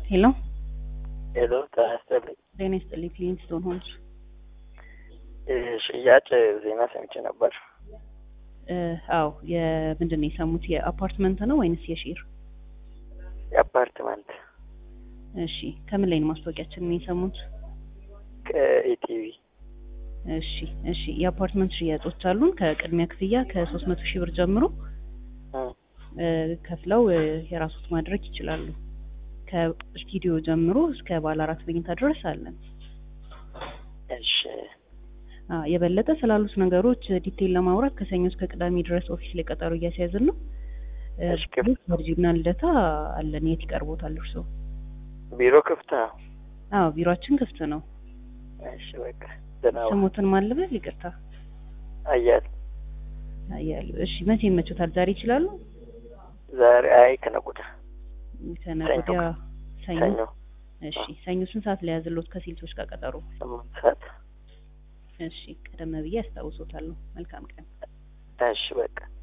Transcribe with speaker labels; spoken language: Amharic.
Speaker 1: ሄሎ
Speaker 2: ሄሎ ጤና ይስጥልኝ።
Speaker 1: ጤና ይስጥልኝ። ክሊንስቶን ሆምስ
Speaker 2: ሽያጭ ዜና ሰምቼ ነበር።
Speaker 1: እ አዎ የምንድን ነው የሰሙት? የአፓርትመንት ነው ወይንስ የሼር?
Speaker 2: የአፓርትመንት
Speaker 1: እሺ ከምን ላይ ነው ማስታወቂያችንን የሰሙት?
Speaker 2: ከኢቲቪ
Speaker 1: እሺ እሺ የአፓርትመንት ሽያጮች አሉን ከቅድሚያ ክፍያ ከሶስት መቶ ሺህ ብር ጀምሮ እ ከፍለው እ የራሶት ማድረግ ይችላሉ። ከስቱዲዮ ጀምሮ እስከ ባለ አራት መኝታ ድረስ አለን።
Speaker 2: እሺ
Speaker 1: አ የበለጠ ስላሉት ነገሮች ዲቴል ለማውራት ከሰኞ እስከ ቅዳሜ ድረስ ኦፊስ ላይ ቀጠሮ እያስያዝን ነው። እ
Speaker 2: እሺ፣ ክፍት
Speaker 1: ቨርጂና ልደታ አለን። የት ይቀርቦታል እርስዎ?
Speaker 2: ቢሮ ክፍት ነው።
Speaker 1: አዎ ቢሮአችን ክፍት ነው።
Speaker 2: እሺ በቃ ደህና ዋል።
Speaker 1: ስሞትን ማልበል ይቅርታ
Speaker 2: አያል
Speaker 1: ያሉ እሺ መቼ ይመቹታል? ዛሬ ይችላሉ?
Speaker 2: ዛሬ አይ ከነገ ወዲያ
Speaker 1: ከነገ
Speaker 2: ሰኞ
Speaker 1: ወዲያ ሰኞ።
Speaker 2: ሰኞ
Speaker 1: እሺ ሰኞ ስንት ሰዓት ላይ ያዝሎት ከሴልሶች ጋር ቀጠሮ?
Speaker 2: ስምንት ሰዓት
Speaker 1: እሺ ቀደም ብዬ አስታውሶታለሁ። መልካም ቀን።
Speaker 2: እሺ በቃ